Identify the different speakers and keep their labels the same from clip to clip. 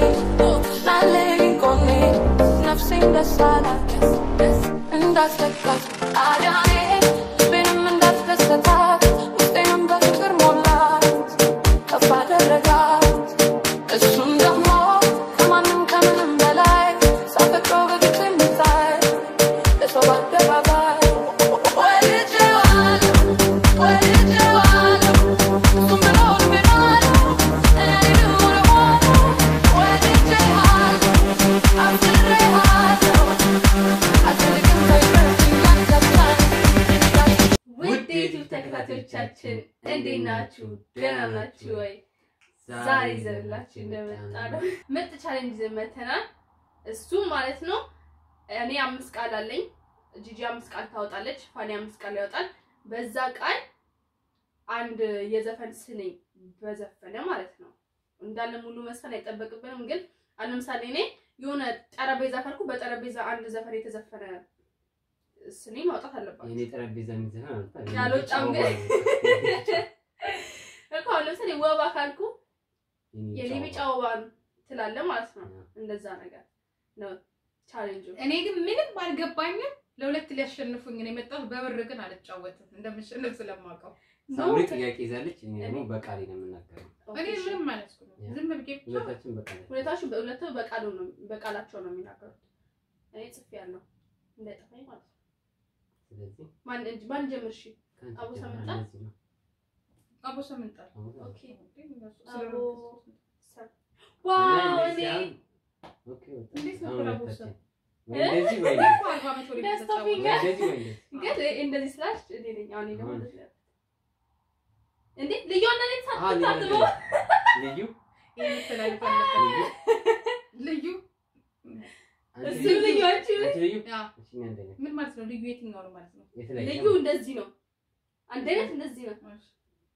Speaker 1: ናለኝ ጎኔ ነፍሴን ደስ አላት እንዳስለቃት አዳኔ ልቤንም እንዳስደሰታት ውስጤንም በፍቅር ሞላት ከፍ አደረጋት እሱም ደግሞ ከማንም ከምንም በላይ ሳፈቅረው በግልጽ የሚታይ ለሰው በአደባባይ ወድጄዋለሁ ወድጄዋለሁ እሱም ብሎ ልቤናለሁ እኔ እሆነዋለሁ ወድጄሃለሁ አፍቅሬሃለሁ አልፈልግም ከይቅርታ ያንተብታል
Speaker 2: ውድ የዩቲዩብ ተከታታዮቻችን እንዴት ናችሁ? ደህና ናችሁ ወይ? ዛሬ ይዘንላችሁ እንደመጣ ነው ምርጥ ቻሌንጅ ይዘን መተናል። እሱ ማለት ነው እኔ አምስት ቃል አለኝ፣ ጂጂ አምስት ቃል ታወጣለች፣ ፋኒ አምስት ቃል ያወጣል። በዛ ቃል አንድ የዘፈን ስንኝ በዘፈነ ማለት ነው እንዳለ ሙሉ መስፈን አይጠበቅብንም። ግን አሁን ለምሳሌ እኔ የሆነ ጠረጴዛ ካልኩ በጠረጴዛ አንድ ዘፈን የተዘፈነ ስንኝ ማውጣት አለባቸው።
Speaker 3: የኔ ጠረጴዛ የሚዘፈን አልታ
Speaker 2: ያልወጣም ግን እኮ አሁን ለምሳሌ ወባ ካልኩ የኔ ቢጫ ወባ ትላለ ማለት ነው። እንደዛ ነገር ነው ቻሌንጁ።
Speaker 4: እኔ ግን ምንም አልገባኝም። ለሁለት ሊያሸንፉኝ ነው የመጣሁት። በብር ግን አልጫወትም እንደምሸንፍ ስለማውቀው።
Speaker 3: ሳምሪ ጥያቄ ይዛለች፣ እኔ ደግሞ በቃሌ ነው የምናገረው።
Speaker 4: እኔ ምንም ማለት ነው ዝም ብዬ ብቻ
Speaker 3: ሁለታችን በቃሌ
Speaker 2: ሁለታችሁ በሁለቱ በቃሉ ነው በቃላቸው ነው የሚናገሩት። እኔ ጽፌ ያለው እንዳይጠፋኝ ማለት ነው።
Speaker 3: ስለዚህ
Speaker 2: ማን እጅ ማን ጀምር? እሺ
Speaker 3: ከአንቺ
Speaker 2: አቡ
Speaker 3: ጀምር፣
Speaker 2: ሰምጣ?
Speaker 3: እንደዚህ ነው።
Speaker 4: አቦ ሰምንጣል
Speaker 3: አቡ
Speaker 2: ኦኬ
Speaker 4: ስለ
Speaker 2: አቦ ሰ- ዋው
Speaker 3: እና
Speaker 2: እኔ
Speaker 3: እንደዚህ አሁን- ኦኬ፣ ወጣ።
Speaker 4: እንዴት ነው
Speaker 3: አሁን
Speaker 4: አቡ
Speaker 3: ሁለታችን።
Speaker 4: ሰ-
Speaker 3: ወይ እንደዚህ ወይ
Speaker 4: እኮ አርባ ዓመት ወደ ቤት
Speaker 2: ያስታውኛል።
Speaker 3: ወይ
Speaker 4: ተጫወተ።
Speaker 3: እንደዚህ ወይ እንደዚህ።
Speaker 2: ግን እንደዚህ ስላሽ እኔ ነኝ። አሁን እኔ ደግሞ
Speaker 3: አሁን።
Speaker 2: እንደዚህ ነው። እንዴ ልዩ አንተ ነኝ
Speaker 3: አዎ፣ ልዩ
Speaker 2: ሳትታጥበው
Speaker 3: ልዩ
Speaker 4: ይሄ የተለያዩ ፈለገ። ልዩ
Speaker 3: አንቺ
Speaker 2: እሱ
Speaker 3: ልዩ
Speaker 2: ልዩ አንቺ
Speaker 3: አንቺ ልዩ
Speaker 4: ያ
Speaker 3: እሺ፣ እኛ አንድ አይነት
Speaker 4: ምን ማለት ነው? ልዩ የትኛው ነው ማለት ነው?
Speaker 3: የተለያየ
Speaker 2: ልዩ
Speaker 3: ነው።
Speaker 2: እንደዚህ ነው። አንድ አይነት እንደዚህ ነው።
Speaker 4: እሺ።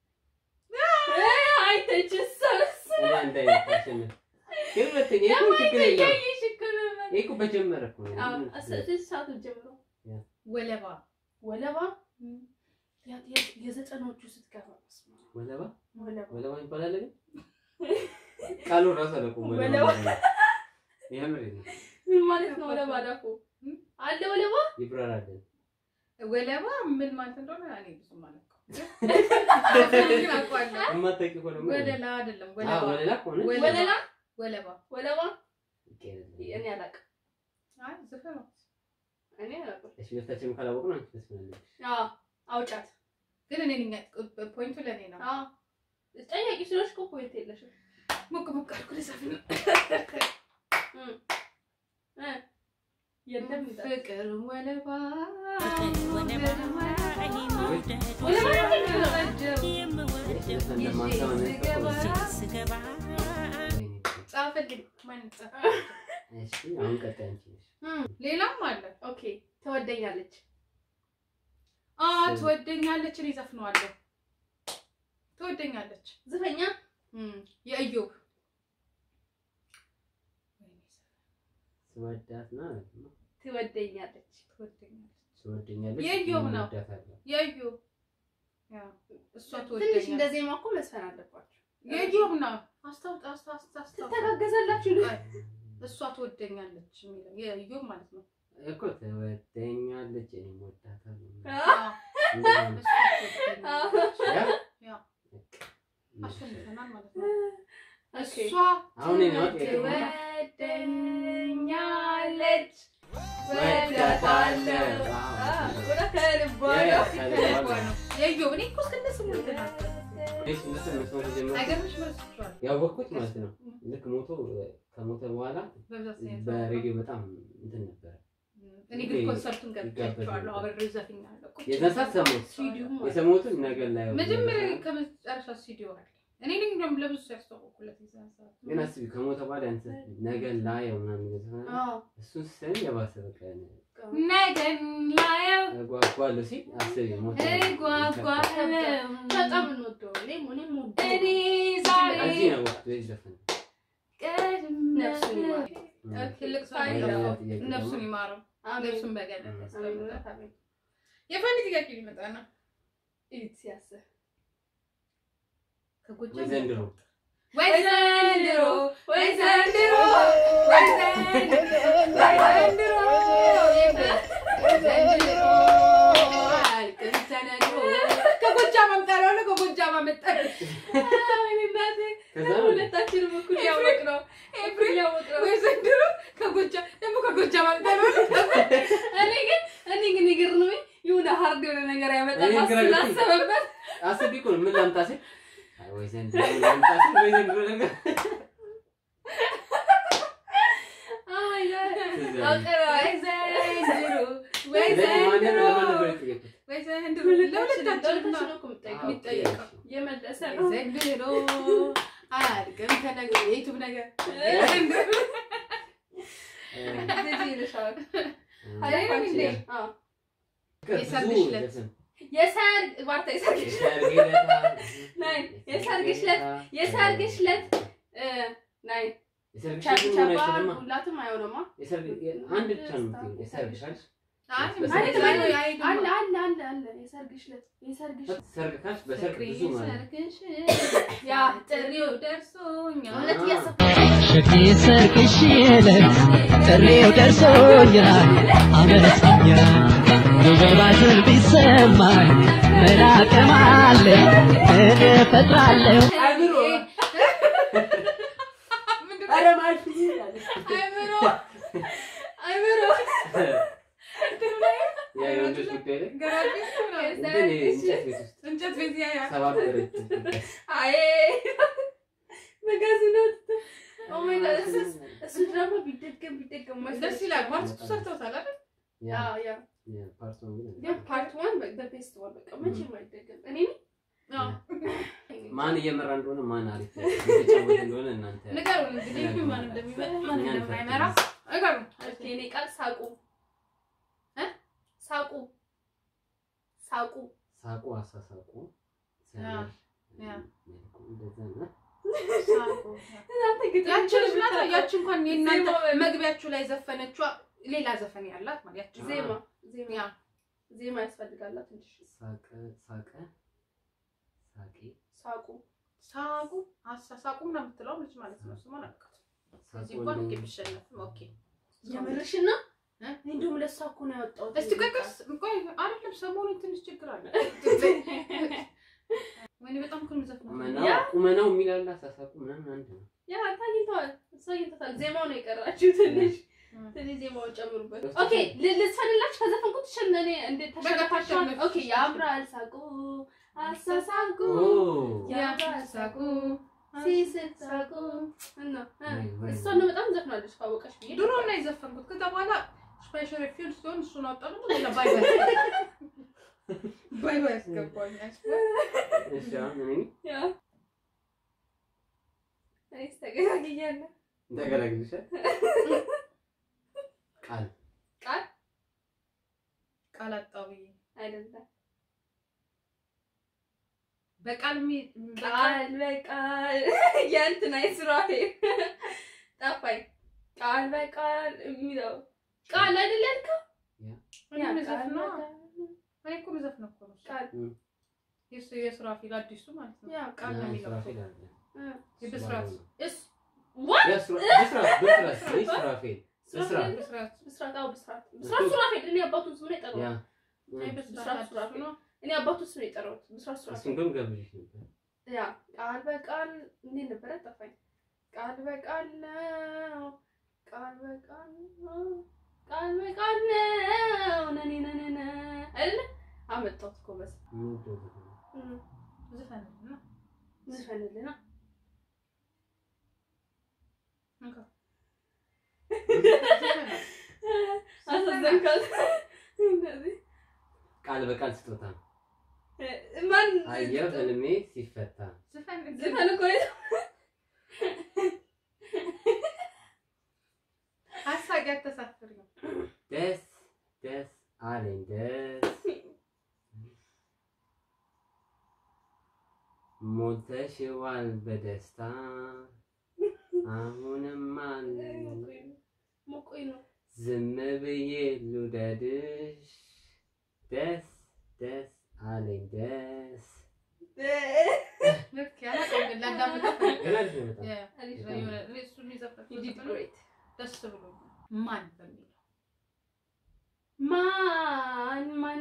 Speaker 2: አይተችስ ሰብስ
Speaker 3: እኔ አንድ አይነት አሸነፍ። ግን ሁለተኛ ይሄ እኮ ችግር የለውም። ይሄ እኮ በጀመረ እኮ ነው።
Speaker 2: ሰዓቱ ጀምሮ
Speaker 4: ወለባ
Speaker 2: ወለባ ያ- ያ- የዘጠናዎቹ ስትገባ በስመ አብ።
Speaker 3: ወለባ
Speaker 2: ወለባ
Speaker 3: ወለባ ይባላል ግን ቃሉ ራሱ አለቁም
Speaker 2: ወለባ።
Speaker 3: የምር ነው
Speaker 2: ምን ማለት ነው? ወለባ ዳፎ አለ ወለባ
Speaker 3: ይብራራልን
Speaker 4: ወለባ ምን ማለት እንደሆነ እኔ ብዙ ማለት ነው። ግን አውቀዋለሁ።
Speaker 3: የማታውቂ ከሆነ ምን
Speaker 4: ወለላ አይደለም
Speaker 3: አዎ
Speaker 4: ወለባ
Speaker 3: ወለላ ከሆነ
Speaker 4: ወለላ።
Speaker 2: ወለላ
Speaker 4: ወለባ
Speaker 2: ወለባ
Speaker 3: ይቀየራል።
Speaker 2: እኔ አላውቅም።
Speaker 4: አይ ዘፈን ነው።
Speaker 2: እኔ አላውቅም።
Speaker 3: እሺ ሁለታችንም ካላወቅን አንቺ ትመስላለች
Speaker 2: አዎ አውጫት።
Speaker 4: ግን እኔ ነኝ ፖይንቱ ለእኔ ነው።
Speaker 2: አዎ ጠያቂ ስለሆንሽ እኮ ፖይንት የለሽም።
Speaker 4: ሞቅ ሞቅ አድርጎ ልዘፍን ነው።
Speaker 2: እ የለም እንደ-
Speaker 4: ፍቅር ወለባ ጻፈልኝ። ማን ጻፈ?
Speaker 3: እሺ አሁን ቀጣይ አንቺ ነሽ
Speaker 2: እም፣
Speaker 4: ሌላም አለ።
Speaker 2: ኦኬ ትወደኛለች።
Speaker 4: አ ትወደኛለች። እኔ ዘፍነዋለሁ። ትወደኛለች።
Speaker 2: ዝፈኛ
Speaker 4: እም፣ የእዮብ
Speaker 3: ስወዳት ና
Speaker 2: ትወደኛለች።
Speaker 4: ትወደኛለች።
Speaker 3: ትወደኛለች
Speaker 4: የእዮብ ነው።
Speaker 3: እወዳታለሁ።
Speaker 4: የእዮብ ያ እሷ
Speaker 2: ትንሽ
Speaker 4: ትወደኛለች።
Speaker 2: እንደ ዜማ እኮ መስፈን አለባችሁ።
Speaker 4: የእዮብ ነው። አስታውጥ አስታውጥ አስታውጥ
Speaker 2: ትተጋገዛላችሁ።
Speaker 4: እሷ ትወደኛለች የሚለው የእዮብ ማለት ነው።
Speaker 3: እኮ ትወደኛለች እኔም እወዳታለሁ።
Speaker 2: አዎ፣
Speaker 3: እንደዚህ
Speaker 4: እሷ
Speaker 3: ነው።
Speaker 4: ትወደኛለች።
Speaker 3: ያ?
Speaker 4: ያ
Speaker 3: በቃ።
Speaker 4: አሸንፈናል ማለት ነው።
Speaker 2: ኦኬ።
Speaker 4: እሷ
Speaker 3: አሁን እኔ ነው ጥያቄ
Speaker 2: ትወደኛለች
Speaker 3: ወዳታለሁ።
Speaker 2: አዎ፣ ወደ ከልቧ
Speaker 3: ያ ያ
Speaker 2: ነው።
Speaker 3: ከልቧ ነው።
Speaker 4: የእዮብ እኔ እኮ እስከ ስሙ ተናገር
Speaker 3: እሺ እነሱ መስማት የጀመሩት
Speaker 4: አይገርምሽ? መስሏል
Speaker 3: ያወቅኩት ማለት ነው ልክ ሞቶ ከሞተ በኋላ
Speaker 4: በብዛት ነው
Speaker 3: በሬዲዮ በጣም እንትን ነበረ።
Speaker 4: እኔ ግን ኮንሰርቱን ገብቻለሁ። አብሬ ዘፍኛለሁ። ቁጭ
Speaker 3: የዛን ሰዓት ሰማሁት።
Speaker 2: ሲዲውም አለ።
Speaker 3: የሰማሁትን ነገር ላይ
Speaker 4: መጀመሪያ ከመጨረሻ ሲዲዮ አለ። እኔ ነኝ እንደውም ለብዙ ሰው ያስተዋወቅኩለት የዛን ሰዓት።
Speaker 3: ግን አስቢ ከሞተ በኋላ አንተ ነገር ላይ ምናምን ነገር
Speaker 2: አዎ፣
Speaker 3: እሱን ስትሰሚ የባሰ በቃ
Speaker 4: ነገን ላየው
Speaker 3: እጓጓለሁ ሲል አስቢ ሞተ
Speaker 4: እጓጓለሁ
Speaker 2: በጣም እንወደው እኔም እኔም ወደው
Speaker 4: እኔ ዛሬ
Speaker 3: እዚህ ነው ወቅቱ ዘፈን
Speaker 2: ነፍሱን ይማር።
Speaker 4: ትልቅ ሰው
Speaker 2: አይ፣
Speaker 4: ነው።
Speaker 3: ሌላ ጥያቄ ደግሞ
Speaker 4: ነፍሱን ይማረው።
Speaker 2: አሜን።
Speaker 4: ነፍሱን በገነት
Speaker 2: አሜን፣
Speaker 4: ያስቀምጣል።
Speaker 2: አሜን።
Speaker 4: የፋኒ ጥያቄ ሊመጣ ነው።
Speaker 2: እዩት ሲያስብ
Speaker 3: ወይ
Speaker 4: ከጎጃም
Speaker 3: ዘንድሮ
Speaker 4: ወይ ዘንድሮ ወይ ዘንድሮ ከጎጃም አምጣለሁ አለ፣ ከጎጃም አመጣለሁ።
Speaker 2: ወይኔ እናቴ
Speaker 3: ከዛ ነው
Speaker 2: ሁለታችንም እኩል ያወቅ ነው እኩል ያወቅ ነው
Speaker 4: ወይ ዘንድሮ ከጎጃም ደግሞ ከጎጃም አምጣለሁ አለ።
Speaker 2: እኔ ግን እኔ ግን የገረመኝ የሆነ ሀርድ የሆነ ነገር ያመጣል
Speaker 3: እኔ ግራ ገብቶኝ-
Speaker 2: ስላሰበበት
Speaker 3: አስቤ እኮ ነው ምን ላምጣ ሲል አይ ወይ ዘንድሮ ምን ላምጣ ሲል ወይ ዘንድሮ ነገር
Speaker 2: Oh my God.
Speaker 3: ትዝ
Speaker 2: አውቀረዋል።
Speaker 4: ወይ ዘንድሮ ወይ
Speaker 3: ለማን
Speaker 4: ዘንድሮ
Speaker 3: ለማን ነበር የጠየኩት?
Speaker 4: ወይ ዘንድሮ
Speaker 2: ለሁለታችን
Speaker 4: ለሁለታችን
Speaker 2: ነው
Speaker 4: ነው
Speaker 2: እኮ የምጠይቀው።
Speaker 3: አዎ፣
Speaker 4: የሚጠየቀው።
Speaker 3: እሺ።
Speaker 2: የመለሰ
Speaker 4: ወይ
Speaker 2: ነው
Speaker 4: ዘንድሮ አያልቅም ተነገር የዩቱብ ነገር
Speaker 2: እንደዚህ ይልሻል።
Speaker 4: አይደለም እንዴ?
Speaker 2: አዎ።
Speaker 4: የሰርግሽ ዕለት።
Speaker 3: ዘፈን።
Speaker 2: የሰርግ ዋርታ የሰርግሽ
Speaker 3: የሰርግ ዕለት፣
Speaker 2: ናይ የሰርግሽ ዕለት የሰርግሽ ዕለት እ፣ ናይ
Speaker 3: የሰርግሽ
Speaker 2: ቻ-
Speaker 3: ዕለት
Speaker 2: ቻባ
Speaker 3: ምን አይችልማ?
Speaker 2: ሁላትም አይሆንማ።
Speaker 3: የሰርግ አንድ ብቻ ነው የምትይው። የሰርግሽ አይደል?
Speaker 4: አይ
Speaker 2: አለ
Speaker 3: በሰርግ
Speaker 4: ላይ
Speaker 3: ላይ
Speaker 4: አይሄድም።
Speaker 2: አለ አለ አለ አለ የሰርግሽ ዕለት የሰርግሽ
Speaker 3: ሰርግ ካልሽ በሰርግ ብዙ ማለት ነው።
Speaker 4: ሰርግሽ
Speaker 2: ያ
Speaker 4: ጥሪው ደርሶኛል።
Speaker 2: እውነት
Speaker 3: አዎ።
Speaker 2: እያሰብኩ
Speaker 5: ሸክሌ ሰርግሽ ዕለት ጥሪው ደርሶኛል አመስግኛል ውበባትን ቢሰማኝ ምን አቅም አለ ምን እፈጥራለሁ
Speaker 3: አይምሮ
Speaker 4: ምንድን
Speaker 3: ኧረ
Speaker 4: ነው?
Speaker 3: ማልሽ
Speaker 2: አይምሮ አይምሮ
Speaker 3: ያ የወንዶች ጉዳይ ላይ
Speaker 4: ገራጅ ውስጥ ነው።
Speaker 3: እንትን እንጨት ቤት ውስጥ
Speaker 4: እንጨት ቤት ያያል።
Speaker 3: ሰባበረችው።
Speaker 2: አይ መጋዘናት ኦ ማይ ጋድ እሱ እሱ ድራማ ቢደገም ቢደገም
Speaker 4: ደስ ይላል። ማርስ ሰርተውታል አይደል?
Speaker 3: ያ
Speaker 2: ያ ያ
Speaker 3: ያ ፓርት ዋን ግን
Speaker 2: ግን ፓርት ዋን በቤስት ዋን በቃ መቼም አይደገም። እኔ
Speaker 4: አዎ።
Speaker 3: ማን እየመራ እንደሆነ ማን አሪፍ የተጫወተ እንደሆነ እናንተ
Speaker 4: ንገሩን እንግዲህ ማን እንደሚመጣ ማን እንደማይመራ ንገሩን።
Speaker 2: ኦኬ እኔ ቃል ሳቁ እ ሳቁ ሳቁ
Speaker 3: ሳቁ አሳሳቁ
Speaker 4: ያ፣ ያ።
Speaker 3: እንደዛ ነው።
Speaker 2: እናንተ ግጥም
Speaker 4: ያቺ ልጅ ናት። ያቺ እንኳን የእናንተ
Speaker 2: ዜማ በል።
Speaker 4: መግቢያችሁ ላይ ዘፈነችዋ ሌላ ዘፈን ያላት ማለት ያቺ
Speaker 2: ዜማ ዜማ
Speaker 4: ያ
Speaker 2: ዜማ ያስፈልጋላት ትንሽ
Speaker 3: ሳቀ ሳቀ ሳቄ
Speaker 2: ሳቁ
Speaker 4: ሳቁ አሳሳቁ ምናምን የምትለው ልጅ ማለት ነው። ስሟን አልቃት እዚህ
Speaker 3: ሳቁ
Speaker 4: እንኳን
Speaker 3: እንደው-
Speaker 4: ቢሸነፍም ኦኬ።
Speaker 2: የምርሽን ነው
Speaker 4: እ?
Speaker 2: እኔ እንደውም ለእሷ እኮ ነው ያወጣሁት
Speaker 4: እስቲ ቆይ ቆይ ቆይ አይደለም፣ ሰሞኑን ትንሽ ችግር አለ። ወይኔ በጣም እኮ ነው የምዘፍነው።
Speaker 3: ቁመናው
Speaker 2: ያ?
Speaker 3: ቁመናው የሚላል አሳሳቁ ምናምን አንድ ነው።
Speaker 2: ያ ታኝተዋል እሷ አግኝተታል ዜማው ነው የቀራችሁ ትንሽ
Speaker 4: እ።
Speaker 2: ትንሽ ዜማውን ጨምሩበት
Speaker 3: እስቲ
Speaker 2: ኦኬ ል- ልትፈንላችሁ ከዘፈንኩት ትሸነኔ እንዴት ተሸነፋችኋል
Speaker 4: ተሸነፍሽ።
Speaker 2: ኦኬ ያምራል ሳቁ አሳሳቁ
Speaker 3: ኦ
Speaker 2: ያምራል ሳቁ ሲስቅ ሳቁ እና እ፣
Speaker 3: ወይ ወይ
Speaker 2: እሷ ነው በጣም ዘፍናለች ካወቀሽ ብዬ
Speaker 4: ድሮ ነው የዘፈንኩት። ከዛ በኋላ ስፔሻል ፊልድ ሲሆን እሱን አወጣሁ ደግሞ ሌላ ባይ ባይ ባይ ባይ አስገባኝ።
Speaker 3: እሺ አሁን እኔ
Speaker 2: ያ እኔስ ተገናግያለሁ
Speaker 3: ተገላግልሻል። ቃል
Speaker 2: ቃል
Speaker 4: ቃል አጣሁ ብዬ
Speaker 2: አይደለም
Speaker 4: በቃል ሚ- በቃል
Speaker 2: ቃል በቃል የእንትና የሱራፌ ጠፋኝ። ቃል በቃል የሚለው ቃል አይደል ያልከው?
Speaker 4: እኔ
Speaker 2: ያ
Speaker 4: የምዘፍነው
Speaker 2: ቃል በቃል
Speaker 4: እኔ እኮ የምዘፍነው እኮ ነው እሱ።
Speaker 2: ቃል
Speaker 4: የሱ የሱራፊል አዲሱ ማለት ነው።
Speaker 2: ያ
Speaker 4: ቃል ነው የሚለው እኮ።
Speaker 3: ሱራፌል አለ።
Speaker 2: እ፣
Speaker 4: የብስራት
Speaker 2: እስ ዋት
Speaker 3: ያ ሱራ- ብስራት ብስራት ወይ ሱራፌል ብስራት
Speaker 4: ብስራት
Speaker 2: ብስራት አዎ ብስራት ብስራት ሱራፌል እኔ አባቱን ስም ነው
Speaker 3: ያ
Speaker 2: የጠራሁት።
Speaker 4: አይ
Speaker 3: እ፣
Speaker 4: ብስራት
Speaker 2: ብስራት
Speaker 4: አዲሱ
Speaker 2: ሱራፌል
Speaker 4: ነው።
Speaker 2: እኔ አባቱን ስም ነው የጠራሁት። ብስራት
Speaker 3: እሱን
Speaker 2: ሱራፌል
Speaker 3: ግን ገብልሽ ነበር።
Speaker 2: ያ ቃል በቃል እንዴት ነበረ? ጠፋኝ። ቃል በቃል ነው ቃል በቃል ነው ቃል በቃል ነው ነኔ ነኔ አይደለ አመጣሁት እኮ በስ
Speaker 3: የምወደው ዘፈን ነው።
Speaker 2: እም፣
Speaker 4: ዝፈንልና
Speaker 2: ዝፈንልና
Speaker 4: እንካ
Speaker 2: አሳዘንካት። እንደዚህ
Speaker 3: ቃል በቃል ስጦታ
Speaker 2: ማን
Speaker 3: አየሁ ህልሜ ሲፈታ
Speaker 4: ዝፈን
Speaker 2: ዝፈን እኮ ነው።
Speaker 4: ሀሳቅ ያተሳፍር ነው።
Speaker 3: ደስ ደስ አለኝ ደስ ሞልተሽዋል በደስታ አሁንም አለኝ
Speaker 2: ሞቆኝ ነው።
Speaker 3: ዝም ብዬ ልውደድሽ ደስ ደስ አለኝ ደስ
Speaker 4: ልክ ያላቀው ግን ላዳምጠው
Speaker 3: ገና ልጅ ነው በጣም
Speaker 4: ያ
Speaker 2: አሪፍ
Speaker 3: ነው።
Speaker 4: የሆነ እኔ እሱን የዘፈንኩት
Speaker 2: You did
Speaker 4: ዘፈን ነው።
Speaker 2: great.
Speaker 4: ደስ ብሎኛል። ማን በሚለው
Speaker 2: ማን ማን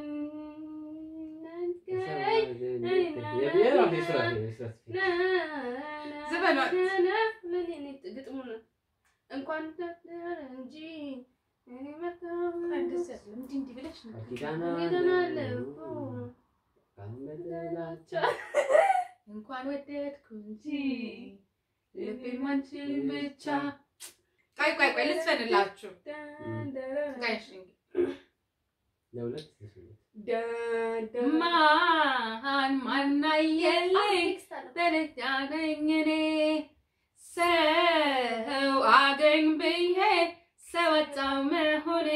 Speaker 2: ነገረኝ
Speaker 3: የብሔራዊ ስራ ስራ
Speaker 4: ዘፈኗ-
Speaker 2: ግጥሙ ነው እንኳን ደረ እንጂ እኔ መጣሁ
Speaker 4: አይ፣ ደስ ያለ እንዲህ እንዲህ ብለሽ ነው።
Speaker 3: ኪዳና
Speaker 2: ሄደናለሁ
Speaker 4: እንኳን ወደድኩ እንጂ ልቤን አንቺን ብቻ። ቆይ ቆይ ቆይ ልትፈንላችሁ ጋይሽ
Speaker 3: ለሁለት
Speaker 4: ማን ማናየልኝ ደረጃ ነኝ እኔ ሰው አገኝ ብዬ ሰወጣው መሆኔ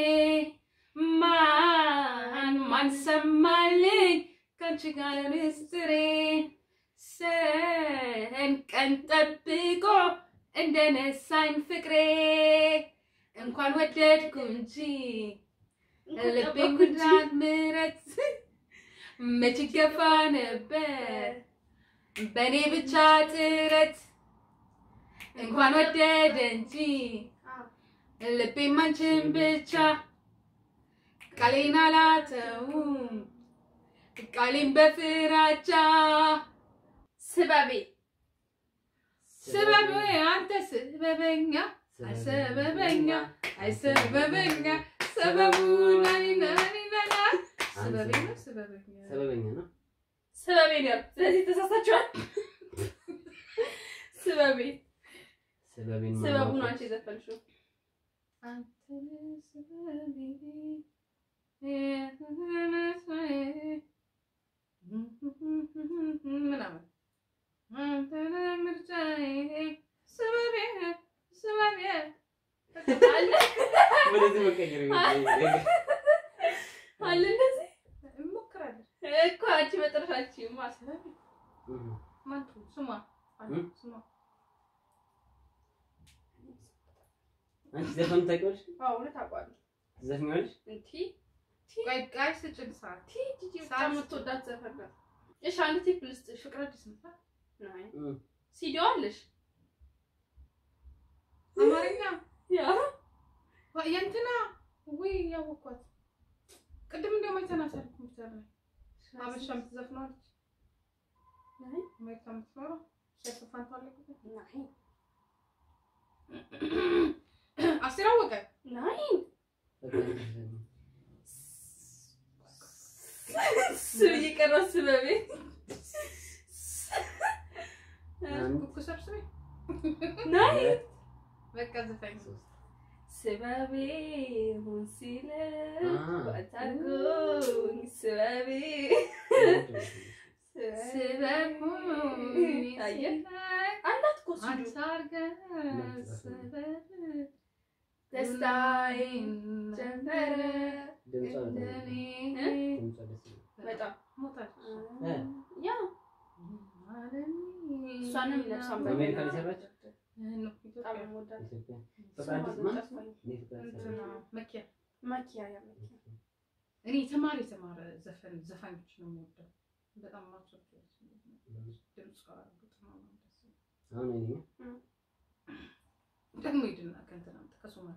Speaker 4: ማን ማን ሰማልኝ ከአንቺ ጋር ምስጢሬ ሰን ቀን ጠብቆ እንደነሳኝ ፍቅሬ እንኳን ወደድኩ እንጂ ልቤ ጉዳት ምረት መች ገፋ ነበር በእኔ ብቻ ጥረት እንኳን ወደደ እንጂ ልቤም አንቺን ብቻ ቃሌን አላተውም ቃሌን በፍራቻ
Speaker 2: ስበቤ
Speaker 4: ስበብ አንተ ስበበኛ አይሰበበኛ አይሰበበኛ ሰበቡ ናኒ ናኒ ናና ስበቤ ነው ስበበኛ
Speaker 3: ሰበበኛ ነው
Speaker 2: ስበቤ ነው ስለዚህ ተሳሳችኋል ስበቤ
Speaker 3: ሰበቤን
Speaker 2: ስበቡ
Speaker 3: ማወቅ
Speaker 2: ነው አንቺ የዘፈንሽው
Speaker 4: አንተ ስበቤ ምናምን አንተ ምርጫዬ ስበቤ ስበቤ
Speaker 2: አለ
Speaker 3: ወደዚህ መቀየር
Speaker 2: አለ እንደዚህ
Speaker 4: እንሞክራለን።
Speaker 2: እኮ አንቺ መጨረሻችሁ ማሰብ
Speaker 4: ማን ትሆን? ስሟ አለ፣
Speaker 3: እም?
Speaker 4: ስሟ
Speaker 3: አንቺ ዘፈን ታውቂዋለሽ
Speaker 2: አዎ እውነት አውቃለሁ
Speaker 3: ትዘፍኛለሽ
Speaker 2: እንቲ
Speaker 4: ቆይ ቆይ ስጭን ሰዓት
Speaker 2: ቲ ጂጂ በጣም የምትወዳት ዘፈን ናት እሺ አንድ ቲፕ ልስጥሽ
Speaker 4: ፍቅር አዲስ ነበር
Speaker 2: ናይ
Speaker 3: እም።
Speaker 2: ሲዲዮ አለሽ
Speaker 4: አማርኛ
Speaker 2: ያ
Speaker 4: ዋ- የእንትና ውይ ያወኳት ቅድም እንዲያውም አይተናታል ኮምፒውተር ላይ አበሻ የምትዘፍነዋለች
Speaker 2: ናይ
Speaker 4: አሜሪካ የምትኖረው ሸፍፋን ታለቅበት
Speaker 2: ናይ
Speaker 4: አስቴር አወቀ
Speaker 2: ናይ ስ እየቀረ ስበቤ
Speaker 3: አንድ
Speaker 4: ኩኩ ሰብስቤ
Speaker 2: ናይ
Speaker 3: ሁለት
Speaker 4: በቃ ዘፋኝ
Speaker 3: ሶስት
Speaker 2: ስበቤ ሁን ሲለ
Speaker 3: አ።
Speaker 2: ባታጎኝ ስበቤ
Speaker 4: ስበቡኝ
Speaker 2: አየህ
Speaker 4: ሲላይ
Speaker 2: አላት እኮ ሲዲዮ
Speaker 4: አንሳርገ ስበብ
Speaker 2: ደስታዬን ጀመረ
Speaker 3: ድምጿ
Speaker 4: እንደኔ
Speaker 3: ድምጿ ደስ ይላል።
Speaker 2: በጣም
Speaker 4: ሞታች
Speaker 3: እ?
Speaker 2: ያ እሷንም ነፍሷን
Speaker 3: በአሜሪካ ነው የሰራችው?
Speaker 2: በጣም የምወዳት
Speaker 3: ኢትዮጵያ
Speaker 2: ስሟ
Speaker 3: ፍቅር አዲስ
Speaker 2: ግን
Speaker 3: ማን?
Speaker 2: ጠፋኝ።
Speaker 3: እኔ ፍቅር አዲስ አበባ።
Speaker 4: መኪያ
Speaker 2: ማኪያ ያ ማኪያ
Speaker 4: እኔ ተማሪ የተማረ ዘፈን ዘፋኞች ነው የምወደው። በጣም ማቸው ድምፅ ግጥም ነው ደስ የሚለው።
Speaker 3: አሁን እኔ
Speaker 4: ደግሞ ሂድና ከእንትና አምጣ ከሶማሌ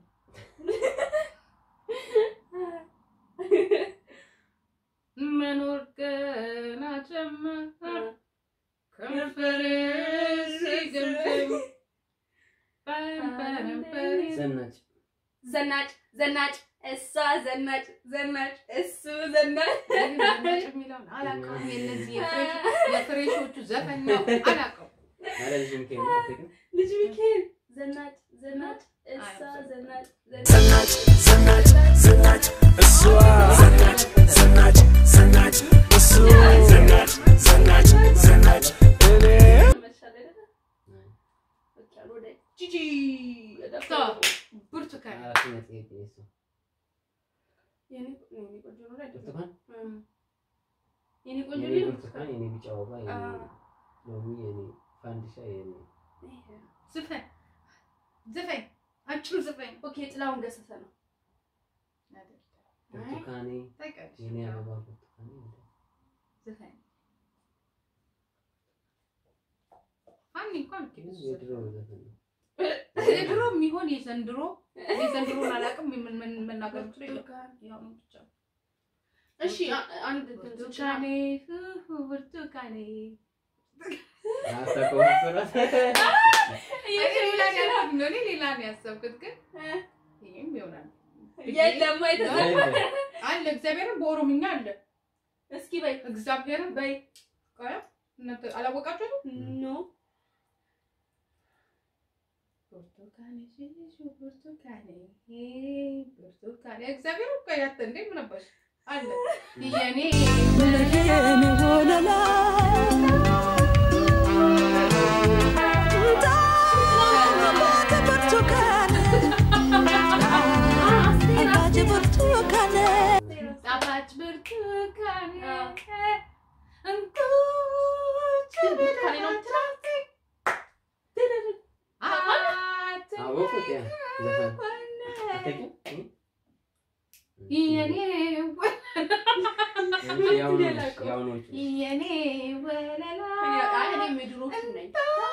Speaker 4: መኖር ገና ጀመር ከንፈር ሲገምተኝ በንበንበሪ
Speaker 3: ዘናጭ
Speaker 2: ዘናጭ ዘናጭ እሷ ዘናጭ ዘናጭ እሱ ዘናጭ
Speaker 4: ዘናጭ የሚለውን አላውቀውም። የእነዚህ የፍሬሽ- የፍሬሾቹ ዘፈን ነው አላውቀውም።
Speaker 3: አረ ልጅ ሚካኤል ነው አትቅም?
Speaker 2: ልጅ ሚካኤል ዘናጭ ዘናጭ እሷ
Speaker 4: አይ፣
Speaker 2: ዘናጭ
Speaker 6: ዘናጭ ዘናጭ ዘናጭ እሷ ዘናጭ ዘናጭ ዘናጭ እሷ ዘናጭ ዘናጭ ዘናጭ እኔ
Speaker 2: መሻለ አይደለ? በቃ ወደ ጂጂ
Speaker 4: ቶ ብርቱካን
Speaker 3: አራተኛ ጥያቄ እሱ
Speaker 2: የኔ የኔ ቆንጆ ነው አይደል?
Speaker 3: ብርቱካን
Speaker 2: እም። የኔ ቆንጆ
Speaker 3: የኔ
Speaker 2: ነው
Speaker 3: ብርቱካን የኔ ቢጫ ወባ የኔ
Speaker 2: አ-
Speaker 3: ሎሚ የኔ ፋንዲሻ የኔ
Speaker 4: ዝፈን ዝፈን አጭር ዝፈን
Speaker 2: ኦኬ ጥላሁን ገሰሰ ነው
Speaker 3: ብርቱካኔ
Speaker 4: ታውቂያለሽ?
Speaker 3: የኔ አበባ ብርቱካኔ
Speaker 4: ዝፈን ፋኒ እንኳን
Speaker 3: ግን የድሮ ዘፈን ነው
Speaker 4: የድሮ የሚሆን የዘንድሮ የዘንድሮን አላውቅም። ምን- ምን መናገር የምችለው የለም። ያው ነው ብቻ
Speaker 2: እሺ አ- አንድ
Speaker 4: ብርቱካኔ ሁሁ ብርቱካኔ
Speaker 3: አታውቀውም እሱ እራስህ?
Speaker 4: እኔ ሌላ ነው ያልኩት ነው፣ እኔ ሌላ ነው ያሰብኩት፣ ግን ይሄም ይሆናል
Speaker 2: የለም አይደለም።
Speaker 3: አይደለም።
Speaker 4: አለ እግዚአብሔርን በኦሮምኛ አለ
Speaker 2: እስኪ በይ
Speaker 4: እግዚአብሔርን
Speaker 2: በይ
Speaker 4: ቆይ እናንተ አላወቃችሁትም?
Speaker 2: ኖ
Speaker 4: ብርቱካኔ ሽሹ ብርቱካኔ ብርቱካኔ እግዚአብሔር እኮ ያተ እንዴ ምን አባሽ አለ የኔ ጣፋጭ ብርቱካኔ እንቁ
Speaker 2: ብርቱካኔ ነው የምትለው?
Speaker 3: አወቁት ያ ዘፈን አታውቂም? እ?
Speaker 4: የኔ
Speaker 3: አንቺ ያው ነሽ፣ ያው ነች።
Speaker 4: የኔ ወለላ
Speaker 2: አይ እኔ የድሮቹ ነኝ።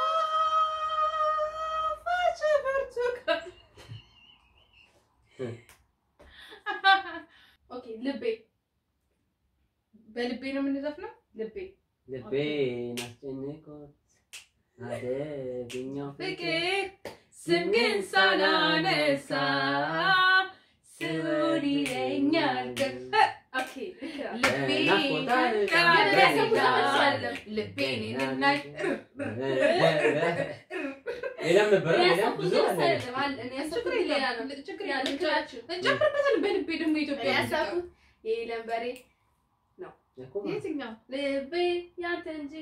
Speaker 4: ጣፋጭ ብርቱካን
Speaker 2: ኦኬ ልቤ
Speaker 4: በልቤ ነው የምንዘፍነው።
Speaker 2: ልቤ
Speaker 3: ልቤን አስጨነቆት አደገኛው ፍቅር
Speaker 4: ፍቅር ስም ግን ሳላነሳ ስውር ይለኛል
Speaker 2: ኦኬ ልክ ናት።
Speaker 4: ልቤን
Speaker 3: ናፍቆታን
Speaker 4: ካለጋ
Speaker 2: ቀን
Speaker 4: ልቤን ይልናል
Speaker 3: ሌላም ነበረ
Speaker 2: እኔ
Speaker 3: ሌላ
Speaker 2: ያሰብኩት
Speaker 3: ብዙ
Speaker 2: ግን
Speaker 3: አለ
Speaker 2: አይደለም፣ አለ። እኔ ያሰብኩት ሌላ ነው።
Speaker 4: ችግር
Speaker 2: ያ ልክ
Speaker 4: የለም
Speaker 2: ናችሁ።
Speaker 4: እንጨምርበታለን። በልቤ ደግሞ
Speaker 2: እኔ
Speaker 4: ኢትዮጵያ
Speaker 2: ያሰብኩት የለም በሬ
Speaker 3: እኮ
Speaker 4: የትኛው
Speaker 2: ልቤ ያንተ እንጂ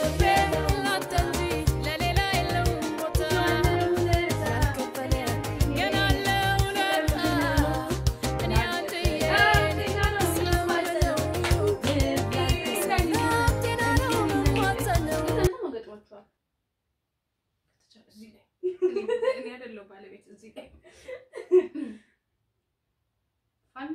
Speaker 2: እናንተ ገጥሟችኋል።
Speaker 4: እዚህ ላይ እኔ አይደለሁ ባለቤት እዚህ ላይ ፋኒ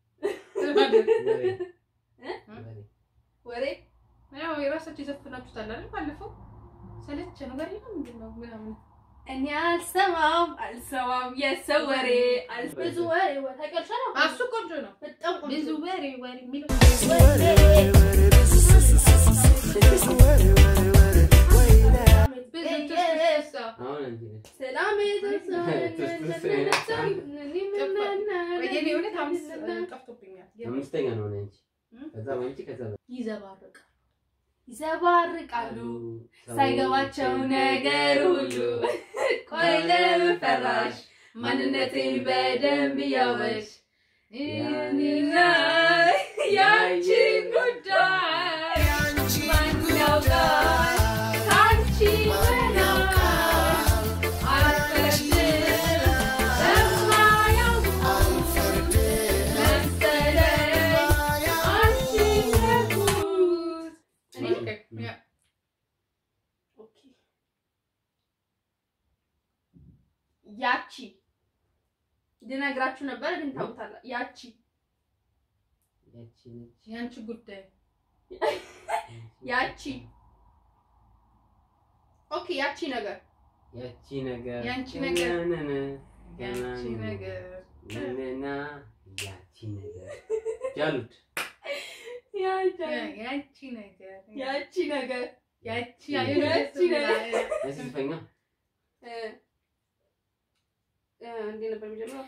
Speaker 2: ወሬ
Speaker 4: ያው የራሳቸው የዘፈናችሁት አለ አይደል? ባለፈው ሰለቸ ነገር የለም ምንድን ነው ምናምን
Speaker 2: እኔ አልሰማም አልሰማም የሰው ወሬ አል- ብዙ ወሬ ወ- ታውቂያለሽ አይደል?
Speaker 4: እሱ ቆንጆ ነው።
Speaker 2: በጣም ቆንጆ
Speaker 4: ብዙ ወሬ ወሬ የሚለው ብዙ ትስስሳ
Speaker 3: አሁን እንጂ ነች።
Speaker 2: ሰላም
Speaker 4: የኔ እውነት አምስት ጠፍቶብኛል።
Speaker 3: አምስተኛ ነው ነች። ከዛ ወንጪ ከዛ
Speaker 4: ይዘባርቃል
Speaker 2: ይዘባርቃሉ
Speaker 3: ሰው-
Speaker 2: ሳይገባቸው ነገር ሁሉ ቆይ ለምን ፈራሽ ማንነቴን በደንብ እያወቅሽ እኔና ያንቺን ጉዳይ ማን ያውቃል ከአንቺ በላይ አልፈርድም በማያውቁት መሰለኝ አንቺን ያልኩት እኔ
Speaker 4: ኦኬ፣ ያ
Speaker 2: ኦኬ ያቺ ልነግራችሁ ነበር ግን ታውታላ ያቺ
Speaker 3: ያቺ ነች።
Speaker 4: የአንቺ ጉዳይ
Speaker 2: ያቺ ኦኬ ያቺ ነገር
Speaker 3: ያቺ ነገር
Speaker 4: ያንቺ ነገር
Speaker 3: ነነነ፣
Speaker 4: የአንቺ ነገር
Speaker 3: ነነና፣ ያቺ ነገር ጃሉድ
Speaker 4: የአንቺ ነገር
Speaker 2: ያቺ ነገር
Speaker 4: ያቺ
Speaker 2: ያቺ ነገር
Speaker 3: ያስዝፈኛ
Speaker 2: እ እ እንዴት ነበር የሚጀምረው?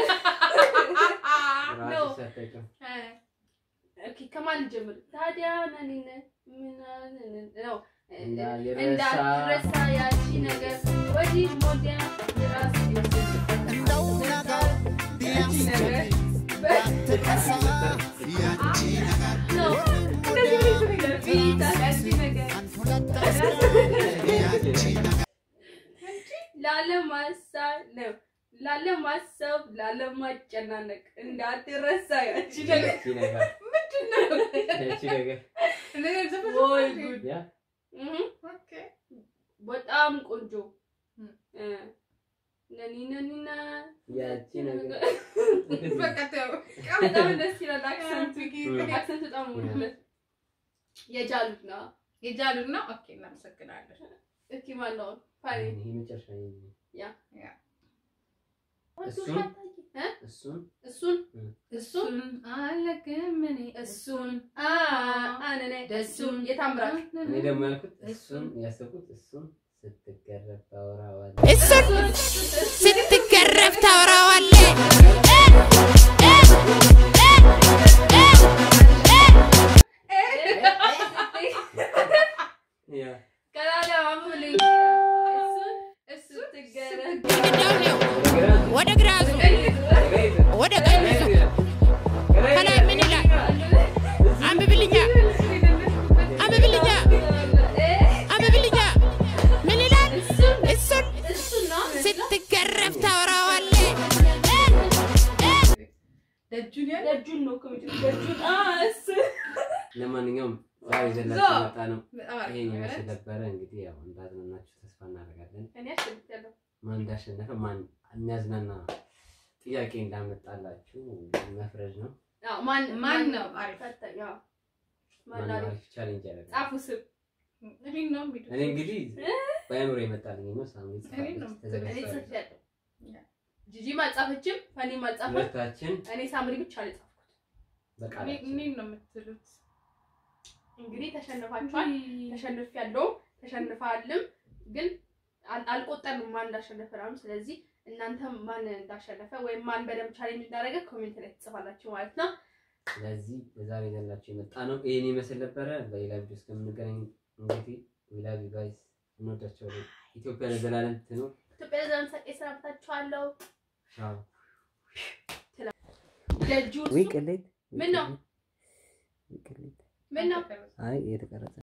Speaker 3: ራሱ ሳታውቂው
Speaker 2: ኦኬ ከማን ልጀምር ታዲያ? ነኒነ ምናምን ነው
Speaker 3: እንዳልረሳ
Speaker 2: እንዳትረሳ ያቺ ነገር ወዲህ ወዲያ ራስ ያቺ ነገር ነው እንደዚህ ነገር ቢታ ያቺ ነገር ላለማሳብ ነው ላለማሰብ ላለማጨናነቅ እንዳትረሳ ያቺ ነገር
Speaker 3: ያቺ ነገር ያቺ ነገር
Speaker 2: ወይ ጉድ
Speaker 3: ያ
Speaker 2: እህ በጣም ቆንጆ እ ነኒ ነኒና
Speaker 3: ያቺ ነገር
Speaker 4: በቃ ተው።
Speaker 2: በጣም ደስ ይላል አክሰንቱ
Speaker 3: እም።
Speaker 2: አክሰንቱ በጣም ወደለት የጃሉት ነው
Speaker 4: የጃሉድ ነው። ኦኬ እናመሰግናለን።
Speaker 2: እስኪ ማን ነው ፋኒ
Speaker 3: ይሄ መጨረሻ እሱን እሱን
Speaker 2: እሱን
Speaker 3: እም።
Speaker 2: እሱን
Speaker 4: እሱን አለቅም እኔ
Speaker 2: እሱን አ አንነ ደሱን የታምራት
Speaker 3: እኔ ደግሞ ያልኩት እሱን ያሰብኩት እሱን ስትገረፍ ታወራዋለህ።
Speaker 1: እሱን ስትገረፍ ታወራዋለህ።
Speaker 3: ያ
Speaker 2: ቀላላ ማሙልኝ እሱን እሱ ትገረፍ
Speaker 1: ግድግዳው ነው።
Speaker 3: ግራ
Speaker 1: ወደ ግራ ዙር፣
Speaker 3: ግራ ይዘህ
Speaker 1: ወደ ቀኝ ዙር።
Speaker 3: ግራ
Speaker 1: ከላይ
Speaker 3: ይዘህ
Speaker 1: ምን ይላል? አንብብልኛ፣ አንብብልኛ፣ አንብብልኛ። ምን ይላል? እሱን
Speaker 2: እሱን ነው
Speaker 1: ስትገረፍ ታወራዋለህ።
Speaker 4: ደጁን ያለ
Speaker 2: ደጁን ነው ኮሚቴ ደጁን አ እሱ
Speaker 3: ለማንኛውም ዛሬ ይዘላችሁ የመጣ ነው
Speaker 4: በጣም አሪፍ
Speaker 3: ይሄን
Speaker 4: ነው
Speaker 3: ይመስል
Speaker 4: ማለት
Speaker 3: ነበረ። እንግዲህ ያው እንዳዝናናችሁ ተስፋ እናደርጋለን።
Speaker 2: እኔ አሸንፊያለሁ
Speaker 3: ማን እንዳሸነፈ ማን የሚያዝናና ጥያቄ እንዳመጣላችሁ መፍረድ ነው።
Speaker 2: አዎ ማን
Speaker 4: ማን ነው አሪፍ?
Speaker 2: ፈተኝ አዎ
Speaker 3: ማን
Speaker 2: ማን አሪፍ
Speaker 3: አሪፍ ቻሌንጅ ያደርጋል።
Speaker 2: ጻፉ ስም
Speaker 4: እኔ ነው የሚሉት።
Speaker 3: እኔ እንግዲህ በአእምሮ የመጣልኝ ነው። ሳሚ
Speaker 4: እኔ ነው
Speaker 2: እኔ
Speaker 3: ተዘጋጅቷል።
Speaker 2: ጽፌያለሁ ጂጂም አልጻፈችም ፈኒም አልጻፈም
Speaker 3: ሁለታችን
Speaker 2: እኔ ሳምሪ ብቻ ነው የጻፍኩት
Speaker 4: እኔ
Speaker 3: በቃላችን
Speaker 4: እኔን ነው የምትሉት።
Speaker 2: እንግዲህ ተሸንፋችኋል ተሸንፍ ያለው ተሸንፋልም ግን አል- አልቆጠርንም ማን እንዳሸነፈ ምናምን። ስለዚህ እናንተም ማን እንዳሸነፈ ወይም ማን በደንብ ቻሌንጅ እንዳደረገ ኮሜንት ላይ ትጽፋላችሁ ማለት ነው።
Speaker 3: ስለዚህ በዛሬ ይዘላችሁ የመጣ ነው ይህን ይመስል ነበረ። በሌላ ቪዲዮ እስከምንገናኝ እንግዲህ ዊላቪ ጋይስ እንወዳቸዋለን። ኢትዮጵያ ለዘላለም ትኑር።
Speaker 2: ኢትዮጵያ ለዘላለም ሳቄ ሰናብታችኋለሁ።
Speaker 3: ቻው።
Speaker 2: ደጁን
Speaker 3: ቅሌት
Speaker 2: ምን ነው? ምን ነው?
Speaker 3: አይ የተቀረጸ